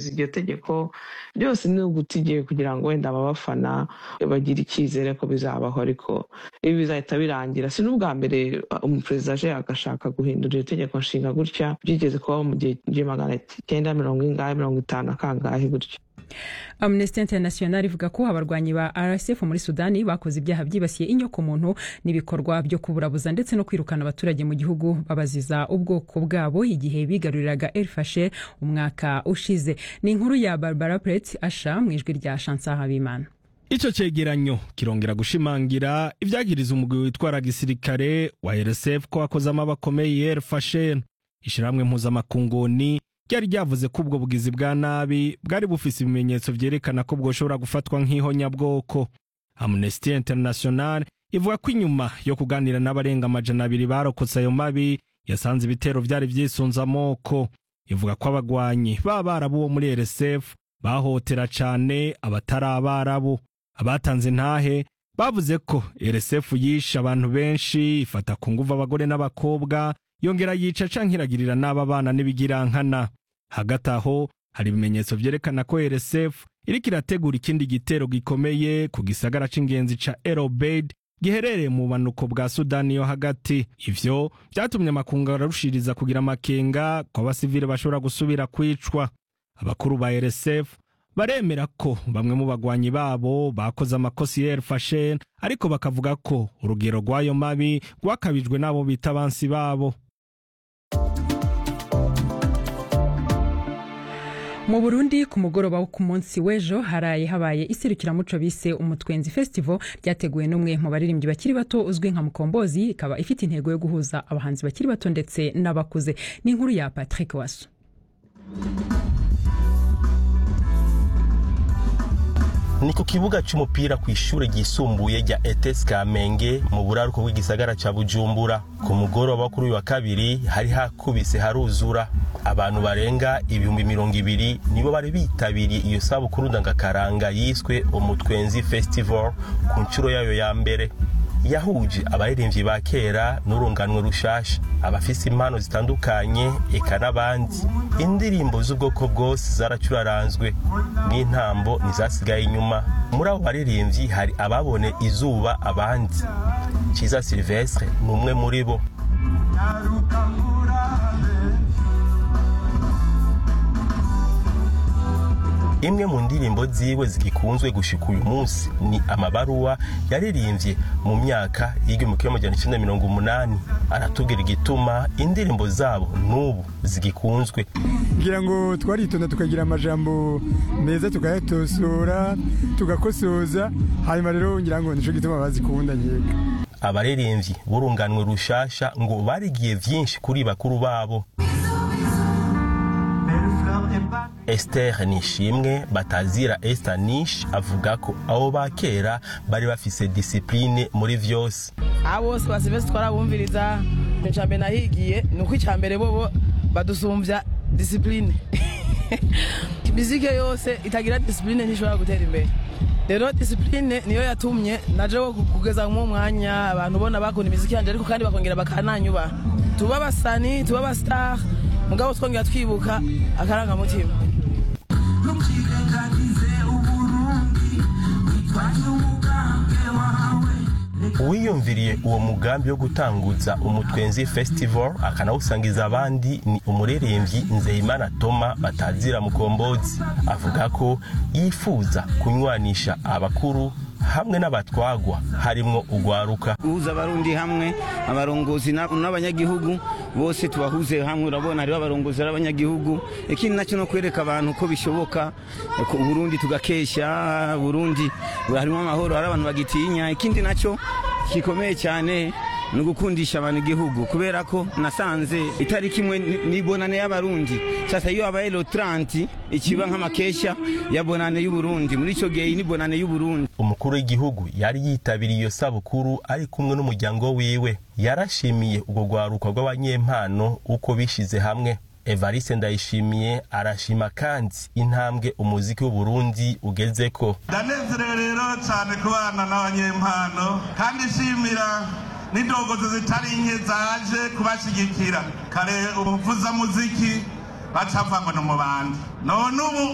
kubahiriza iryo tegeko byose ni ugutigiye kugira ngo wenda ababafana bagire icyizere ko bizabaho ariko ibi bizahita birangira si n'ubwa mbere umuperezida aje agashaka guhindura iryo tegeko nshinga gutya byigeze kubaho mu gihe magana cyenda mirongo ingahe mirongo itanu akangahe gutya amnesty international ivuga ko abarwanyi ba rsf muri sudani bakoze ibyaha byibasiye inyokomuntu n'ibikorwa byo kuburabuza ndetse no kwirukana abaturage mu gihugu babaziza ubwoko bwabo igihe bigaruriraga elfashe umwaka ushize ni inkuru ya barbara pret asha mu ijwi rya shansa habimana icyo cyegeranyo kirongera gushimangira ibyagiriza umugwi witwara gisirikare wa rsf ko wakozemo abakomeye elfashe ishyirahamwe mpuzamakunguni ryari ryavuze ko ubwo bugizi bwa nabi bwari bufise ibimenyetso vyerekana ko bwoshobora gufatwa nk'ihonyabwoko amnesty international ivuga ko inyuma yo kuganira n'abarenga amajana abiri barokotse ayo mabi yasanze ibitero vyari vyisunze amoko ivuga ko abagwanyi b'abarabu bo muri rsf bahotera cane abatari abarabu abatanze intahe bavuze ko rsf yishe abantu benshi ifata ku nguvu abagore n'abakobwa yongera yica canke iragirira n'aba bana n'ibigirankana hagati aho hari ibimenyetso vyerekana ko rsf iriko irategura ikindi gitero gikomeye ku gisagara c'ingenzi ca el obeid giherereye mu bumanuko bwa sudani yo hagati ivyo vyatumye amakungu ararushiriza kugira amakenga ko abasivile bashobora gusubira kwicwa abakuru ba rsf baremera ko bamwe mu bagwanyi babo bakoze amakosi ya elfashen ariko bakavuga ko urugero rw'ayo mabi rwakabijwe n'abo bita abansi babo mu burundi ku mugoroba wo ku munsi w'ejo haraye habaye iserukiramuco bise umutwenzi festival ryateguwe n'umwe mu baririmbyi bakiri bato uzwi nka mukombozi ikaba ifite intego yo guhuza abahanzi bakiri bato ndetse n'abakuze ni inkuru ya patrick waso ni ku kibuga cy'umupira ku ishuri ryisumbuye rya ETS Kamenge mu buraruko bw'igisagara ca Bujumbura ku mugoroba kuri uyu wa kabiri hari hakubise haruzura abantu barenga ibihumbi mirongo ibiri nibo bari bitabiriye iyo sabukuru ndangakaranga yiswe umutwenzi festival ku nshuro yayo ya mbere yahuje abaririmbyi ba kera n'urunganwe rushasha abafise impano zitandukanye eka n'abandi indirimbo z'ubwoko bwose zaracuraranzwe n'intambo ntizasigaye inyuma muri abo baririmbyi hari ababone izuba abandi kiza silvestre ni umwe muri bo imwe mu ndirimbo ziwe zigikunzwe gushika uyu munsi ni amabaruwa yaririmbye mu myaka y'igihumbi kimwe magana cyenda mirongo umunani aratubwira igituma indirimbo zabo n'ubu zigikunzwe ngira ngo twaritonda tukagira amajambo meza tukayatosora tugakosoza hanyuma rero ngira ngo nico gituma bazikunda nkeka abaririmbyi b'urunganwe rushasha ngo barigiye vyinshi kuri bakuru babo Esther Nishimwe batazira Esther Nish avuga ko abo ba kera bari bafise discipline muri vyose abo bose basivese twarabumviriza icambere nahigiye ni uko icambere bobo badusumbya discipline imizike yose itagira discipline ntishobora gutera imbere rero discipline niyo yatumye naje wo kugeza mu mwanya abantu ubona bakunda imiziki yanje ariko kandi bakongera bakananyubaha tuba abasani tuba abastar mugabo twongera twibuka akarangamutima uwiyumviriye uwo mugambi wo gutanguza umutwenzi festival akanawusangiza abandi ni umuririmbyi nzeyimana toma batazira mukombozi avuga ko yifuza kunywanisha abakuru hamwe n'abatwagwa harimwo ugwaruka guhuza abarundi hamwe abarongozi n'abanyagihugu bose tubahuze hamwe urabona hariho abarongozi n'abanyagihugu ikindi nacyo no kwereka abantu ko bishoboka burundi tugakesha burundi harimo amahoro hari abantu bagitinya ikindi nacyo gikomeye cyane ni ugukundisha abantu igihugu kubera ko nasanze itariki imwe ni bonane y'abarundi sasa iyo habaye lo 30 ikiba nk'amakesha ya bonane y'uburundi muri icyo gihe ni bonane y'uburundi umukuru w'igihugu yari yitabiriye iyo sabukuru ari kumwe n'umuryango wiwe yarashimiye ubwo rwaruka rw'abanyempano uko bishize hamwe evariste ndayishimiye arashima kandi intambwe umuziki w'uburundi ugezeko ndanezerewe rero cyane kubana n'abanyempano kandi nshimira n'indongozi zitari nke zaje kubashyigikira kare umuvuzamuziki bacava ngo ni umubandi none ubu